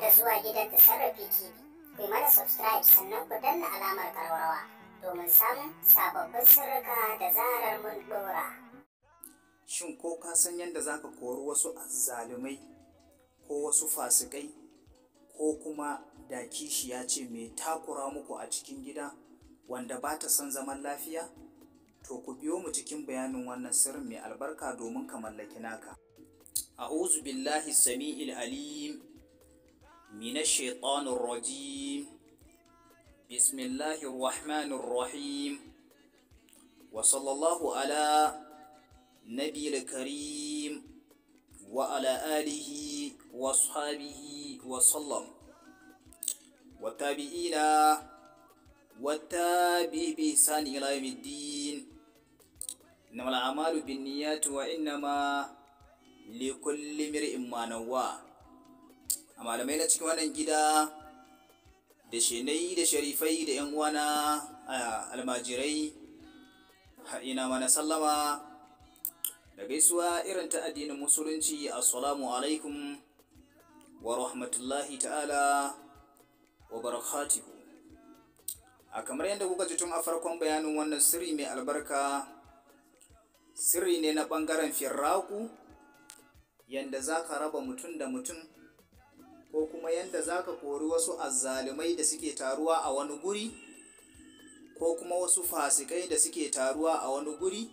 da zuwa gidan Tasarrafi TV. Ku yi mana subscribe sannan ku danna alamar karwarwa domin samun sababbin sirrika da zarar mun dora. Shin ko ka san yadda za ka kori wasu azzalumai ko wasu fasikai ko kuma da kishiya ce mai takura muku a cikin gida wanda ba ta son zaman lafiya? To ku biyo mu cikin bayanin wannan sirrin mai albarka domin ka mallaki naka. أعوذ بالله السميع العليم من الشيطان الرجيم بسم الله الرحمن الرحيم وصلى الله على نبي الكريم وعلى آله وأصحابه وسلم والتابعين والتابع بإحسان إلى يوم الدين إنما الأعمال بالنيات وإنما likulli mir'in manawa a malamai na cikin wannan gida da shenai da sharifai da yan uwana a almajirai ina mana sallama da gaisuwa irin ta addinin musulunci assalamu alaikum wa rahmatullahi ta'ala wa barakatuhu a kamar yadda kuka ji tun a farkon bayanin wannan sirri mai albarka sirri ne na ɓangaren firraku yanda za ka raba mutum da mutum ko kuma yanda za ka kori wasu azzalumai da suke taruwa a wani guri ko kuma wasu fasikai da suke taruwa a wani guri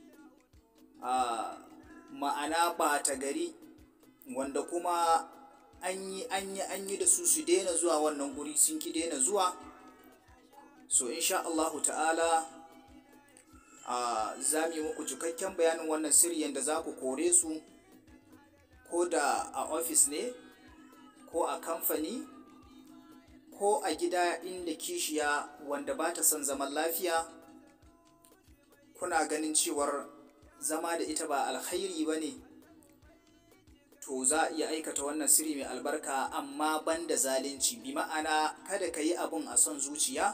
a ma'ana ɓata gari wanda kuma an yi an yi an yi da su su daina zuwa wannan guri sun ki daina zuwa so insha Allahu ta'ala a za mu yi muku cikakken bayanin wannan sirri yanda za ku kore su ko da a ofis ne ko a kamfani ko a gida inda kishiya wanda ba ta son zaman lafiya kuna ganin cewar zama da ita ba alkhairi ba ne to za a iya aikata wannan sirri mai albarka amma ban da zalunci bi ma'ana kada ka yi abun a son zuciya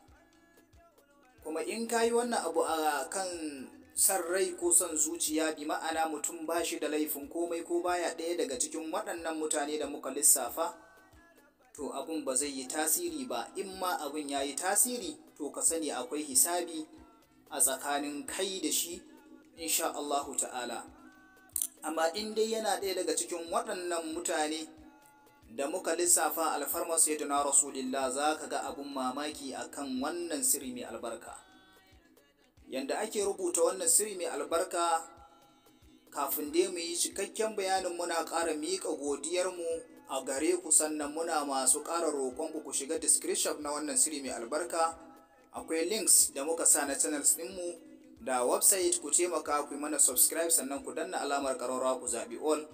kuma in ka yi wannan abu a kan san rai ko son zuciya bi ma'ana mutum ba shi da laifin komai ko baya ɗaya daga cikin waɗannan mutane da muka lissafa to abun ba zai yi tasiri ba in ma abun ya yi tasiri to ka sani akwai hisabi a tsakanin kai da shi insha Allahu ta'ala amma in dai yana ɗaya daga cikin waɗannan mutane da muka lissafa alfarmar sayyidina rasulillah za ka ga abun mamaki akan wannan sirri mai albarka yanda ake rubuta wannan sirri mai albarka kafin dai mu yi cikakken bayanin muna ƙara miƙa godiyarmu a gare ku sannan muna masu ƙara roƙonku ku shiga description na wannan sirri mai albarka akwai links da muka sa na channels ɗinmu da website ku taimaka ku yi mana subscribe sannan ku danna alamar ƙararrawa ku zaɓi all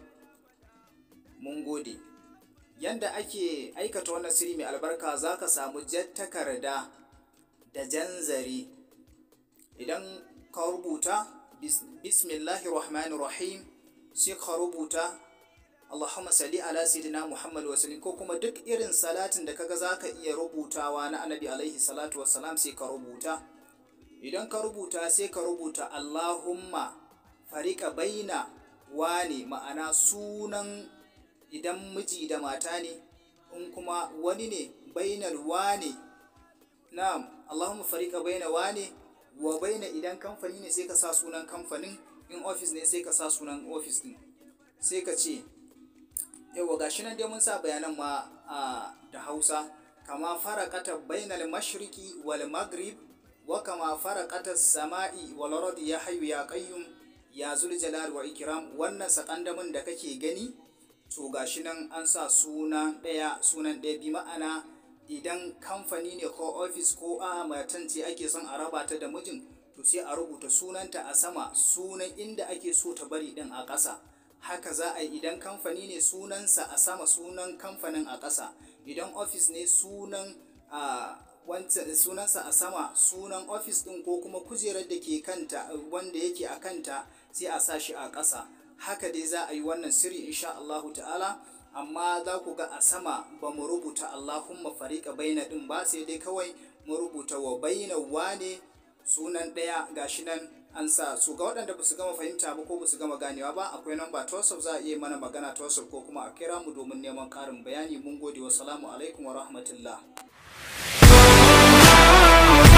mun gode yanda ake aikata wannan sirri mai albarka za ka samu jan takarda da jan zare idan ka rubuta bismillahirrahmanirrahim sai ka rubuta Allahumma salli ala sayyidina Muhammad wa sallim ko kuma duk irin salatin da kaga zaka iya rubutawa na Annabi alaihi salatu wassalam sai ka rubuta idan ka rubuta sai ka rubuta Allahumma farika baina wani ma'ana sunan idan miji da mata ne in kuma wani ne bainal wani na'am Allahumma farika baina wani wa baina idan kamfani ne sai ka sa sunan kamfanin in ofis ne sai ka sa sunan ofis din sai ka ce yawa gashi nan dai mun sa bayanan ma da hausa kama farakata bainal mashriqi wal maghrib wa kama farakata sama'i wal ardi ya hayyu ya qayyum ya zul jalal wa ikram wannan sakandamin da kake gani to gashi nan an sa suna ɗaya sunan ɗaya bi ma'ana idan kamfani ne ko ofis ko a matan ce ake son a raba ta da mijin to sai a rubuta sunanta a sama sunan inda ake so ta bari din a ƙasa haka za a yi idan kamfani ne sunansa a sama sunan kamfanin a ƙasa idan ofis ne sunan a wancan sunansa a sama sunan ofis din ko kuma kujerar da ke kanta wanda yake a kanta sai a sa shi a ƙasa haka dai za a yi wannan sirri insha Allahu ta'ala amma za ku ga a sama ba mu rubuta Allahumma fariƙa baina ɗin ba sai dai kawai mu rubuta wa baina wane sunan ɗaya gashi nan an sa su ga waɗanda ba su gama fahimta ba ko ba su gama ganewa ba akwai namba ta WhatsApp za a iya mana magana ta WhatsApp ko kuma a kira mu domin neman ƙarin bayani mun gode wa salamu alaikum wa rahmatullah